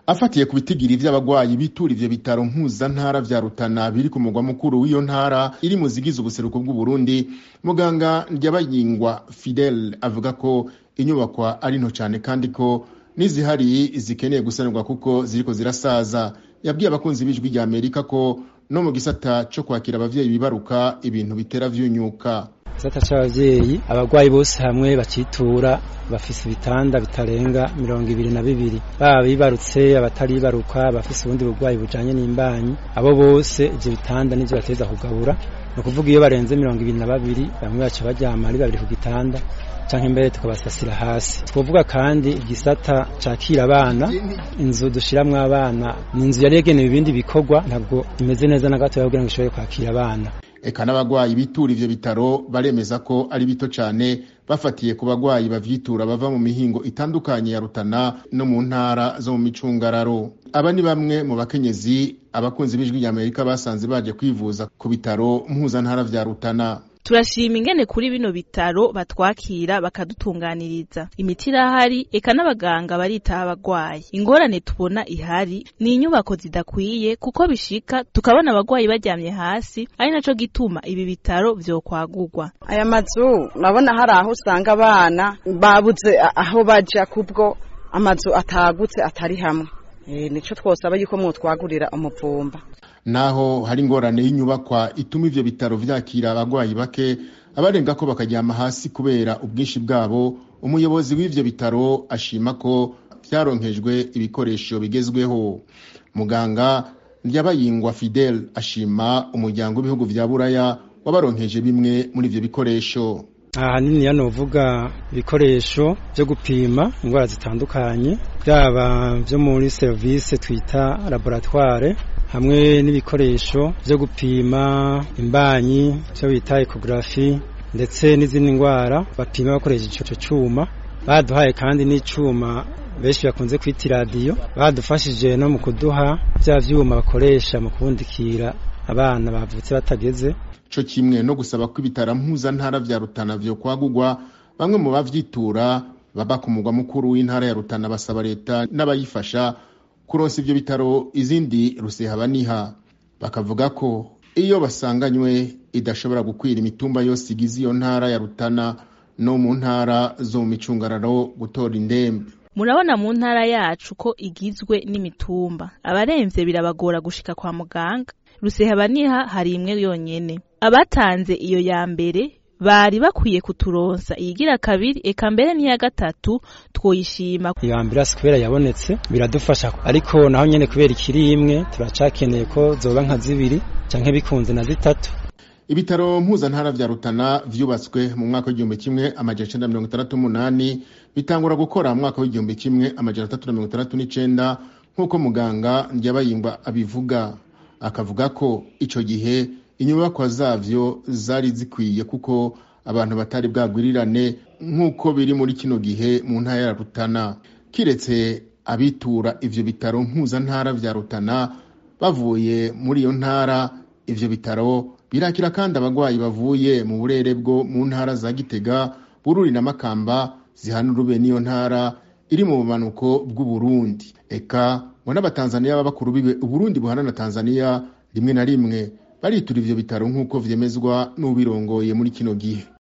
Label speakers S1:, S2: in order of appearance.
S1: afatiye ku bitigiri vy'abagwayi bitura ivyo bitaro mpuzantara vya rutana biri ku mugwa mukuru w'iyo ntara iri mu zigize ubuseruko bw'uburundi muganga ndyabayingwa fidel avuga ko inyubakwa ari nto cane kandi ko n'izihari zikeneye gusanurwa kuko ziriko zirasaza yabwiye abakunzi b'ijwi rya amerika ko no mu gisata co kwakira abavyeyi bibaruka ibintu bitera vyunyuka
S2: gisata c'abavyeyi abagwayi bose hamwe bacitura bafise ibitanda bitarenga mirongo ibiri na bibiri baba bibarutse abataribaruka bafise ubundi burwayi bujanye n'imbanyi abo bose ivyo bitanda nivyo bateza kugabura ni ukuvuga iyo barenze mirongo ibiri na babiri bamwe baca baryama ari babiri ku gitanda canke imbere tukabasasira hasi twovuga kandi igisata cakira abana inzu dushiramwo abana ni inzu yari yagenewe ibindi bikorwa ntabwo imeze neza na gato kugira ngo ishobore kwakira abana
S1: eka n'abagwayi bitura ivyo bitaro baremeza ko ari bito cane bafatiye ku bagwayi bavyitura bava mu mihingo itandukanye ya Rutana no mu ntara zo mu micungararo aba ni bamwe mu bakenyezi abakunzi b'ijwi rya Amerika basanze baje kwivuza ku bitaro mpuzantara vya Rutana
S3: turashima ingene kuri bino bitaro batwakira bakadutunganiriza imiti irahari eka n'abaganga baritaho abagwayi ingorane tubona ihari ni inyubako zidakwiye kuko bishika tukabona abagwayi baryamye hasi ari naco gituma ibi bitaro vyokwagurwa
S4: aya mazu urabona hari aho usanga abana babuze aho baja kubwo amazu atagutse atari hamwe e, nico twosaba yuko mwotwagurira umuvumba
S1: naho hari ingorane y'inyubakwa ituma ivyo bitaro vyakira abagwayi bake abarenga ko bakaryama hasi kubera ubwinshi bwabo umuyobozi w'ivyo bitaro ashima ko vyaronkejwe ibikoresho bigezweho muganga ndyabayingwa fidel ashima umuryango w'ibihugu vya buraya wabaronkeje bimwe muri ivyo bikoresho
S2: ahanini hano novuga ibikoresho vyo gupima indwara zitandukanye byaba vyo muri serivisi twita laboratoire hamwe n'ibikoresho vyo gupima imbanyi vyo bita ekografi ndetse n'izindi ndwara bapima bakoresheje ico cuma baduhaye kandi n'icuma benshi bakunze kwita iradiyo badufashije no mu kuduha vya vyuma bakoresha mu kubundikira abana bavutse batageze
S1: co kimwe no gusaba ko ibitaro mpuzantara vya Rutana vyo kwagurwa bamwe mu bavyitura baba ku mugwa mukuru w'intara ya Rutana basaba leta n'abayifasha kuronsa ivyo bitaro izindi rusehabaniha bakavuga ko iyo basanganywe idashobora gukwira imitumba yose igize iyo ntara ya Rutana no mu ntara zo mu micungararo gutora indembe
S3: murabona mu ntara yacu ko igizwe n'imitumba abaremvye birabagora gushika kwa muganga rusehabaniha hari imwe yonyene abatanze iyo ya mbere bari bakwiye kuturonsa iyigira kabiri eka mbere n'iya gatatu twoyishima
S2: iyo ambulance kubera yabonetse biradufasha ariko naho nyene kubera ikiri imwe turacakeneye ko zoba nka zibiri canke bikunze na zitatu
S1: ibitaro mpuzantara vya rutana vyubatswe mu mwaka w'igihumbi kimwe amajana icenda mirongo itandatu n'umunani bitangura gukora mu mwaka w'igihumbi kimwe amajana atatu na mirongo itandatu n'icenda nk'uko muganga ndyabayingwa abivuga akavuga ko ico gihe inyubakwa zavyo zari zikwiye kuko abantu batari bwagwirirane nk'uko biri muri kino gihe mu ntara ya Rutana kiretse abitura ivyo bitaro mpuzantara vya Rutana bavuye muri iyo ntara ivyo bitaro birakira kandi abagwayi bavuye mu burere bwo mu ntara za Gitega Bururi na Makamba zihana urube n'iyo ntara iri mu bumanuko bw'Uburundi eka ngo n'abatanzaniya b'abakuru bibe Uburundi buhana na Tanzania rimwe na rimwe baritura ivyo bitaro nk'uko vyemezwa n'ubirongoye muri kino gihe